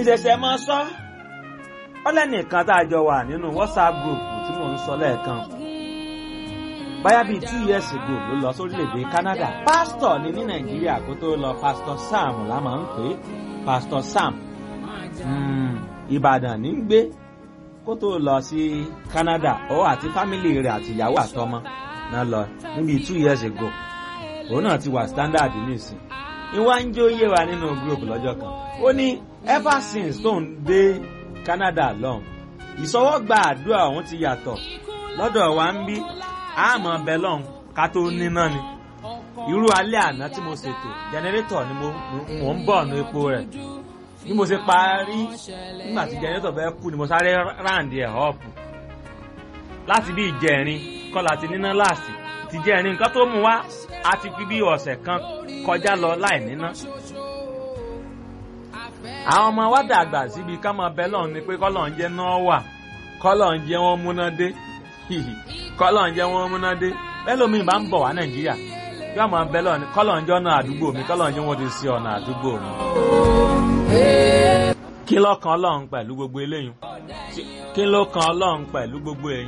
ìṣẹ̀ṣẹ̀ máa sọ ọlẹ́nìkan tá a jọ wà nínú whatsapp group tí mò ń sọ lẹ́ẹ̀kan báyà bíi two years ago ló lọ sórílẹ̀‐èdè Canada pásítọ̀ ni ní Nàìjíríà kó tó lọ pásítọ̀ Sam la máa ń pè é pásítọ̀ Sam Ìbàdàn ní ń gbé kó tó lọ sí Canada ó àti fámìlì rẹ̀ àti ìyàwó àtọmọ náà lọ níbi two years ago òun náà ti wà standard nísìn ìwà ń jó yé wa nínú group lọ́jọ́ kan ó ní ever since tóun dé Canada lọ́hùn ìsọwọ́gba àdúrà òun ti yàtọ̀ lọ́dọ̀ wa ń bí àmọ́ bẹ́lọ̀n ká tó níná ni irú alẹ́ àná tí mo ṣètò jẹnẹrétọ̀ ni mo ń bọ̀ nu epo rẹ̀ bí mo ṣe parí nígbà tí jẹnẹrétọ̀ fẹ́ kú ni mo sáré ráǹdì ẹ̀ ọ̀pù láti bí ìjẹrin kọ́la ti níná láàsì ti jẹrin nǹkan tó mú wá a ti fi bí ọ̀sẹ̀ kan kọjá lọ láì níná àwọn ọmọ wa dàgbà síbi ká máa bẹ́lọ̀n ni pé kọ́lọ̀ ń jẹ́ náà wà kọ́lọ̀ ń jẹ́ wọ́n múná dé kọ́lọ̀ ń jẹ́ wọ́n múná dé bẹ́lómi bá ń bọ̀ wá nàìjíríà yóò máa bẹ́ lọ́ọ̀ ni kọ́lọ̀ ń jẹ́ ọ̀nà àdúgbò mi kọ́lọ̀ ń jẹ́ wọ́n ti sí ọ̀nà àdúgbò mi. kí ló kan ọlọ́run pẹ̀lú gbogbo eléyìí kí ló kan ọlọ́run pẹ̀lú gbogbo èyí.